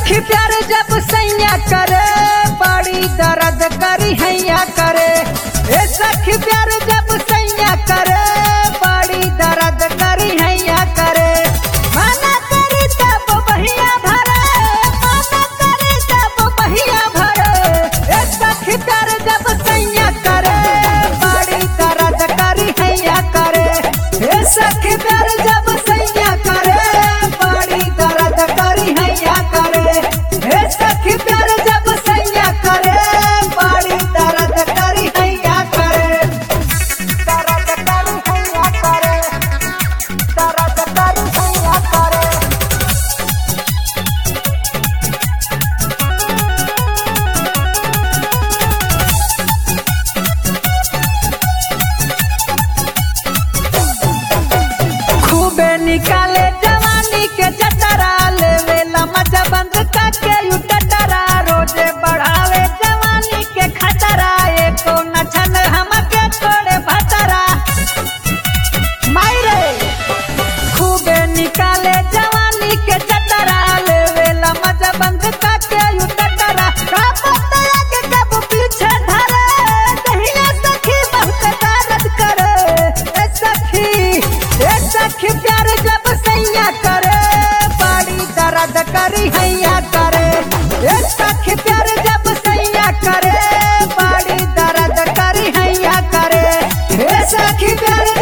सखी प्यार जब सैया करे बड़ी दर्द करी हैया करे ए सखी प्यार जब सैया करे बड़ी दर्द करी हैया करे मना करी तब बहिया भरे मना करी तब बहिया भरे ए सखी प्यार जब सैया करे बड़ी दर्द करी हैया करे ए सखी प्यार जब सैया करे बड़ी दर्द करी हैया करे ए सखी प्यार जब सैया करे बड़ी दर्द करी हैया करे दर्द करी हैया करे दर्द करी हैया करे खूबे निकाले जवानी के जतरा लेवेला मजा बंद काके उटटरा रोजे बढ़ावे जवानी के खतरा एको न छन हमके छोड़े भतरा मायरे खूबे निकाले जवानी के जतरा लेवेला मजा बंद काके उटटरा का पता के कब पीछे धरे दहिया सखी बहुत दर्द करे ए सखी ए सखी प्यार जब सैया करे बड़ी दर्द करी हैया करे ए सखी प्यार जब सैया करे बड़ी दर्द करी हैया करे ए सखी प्यार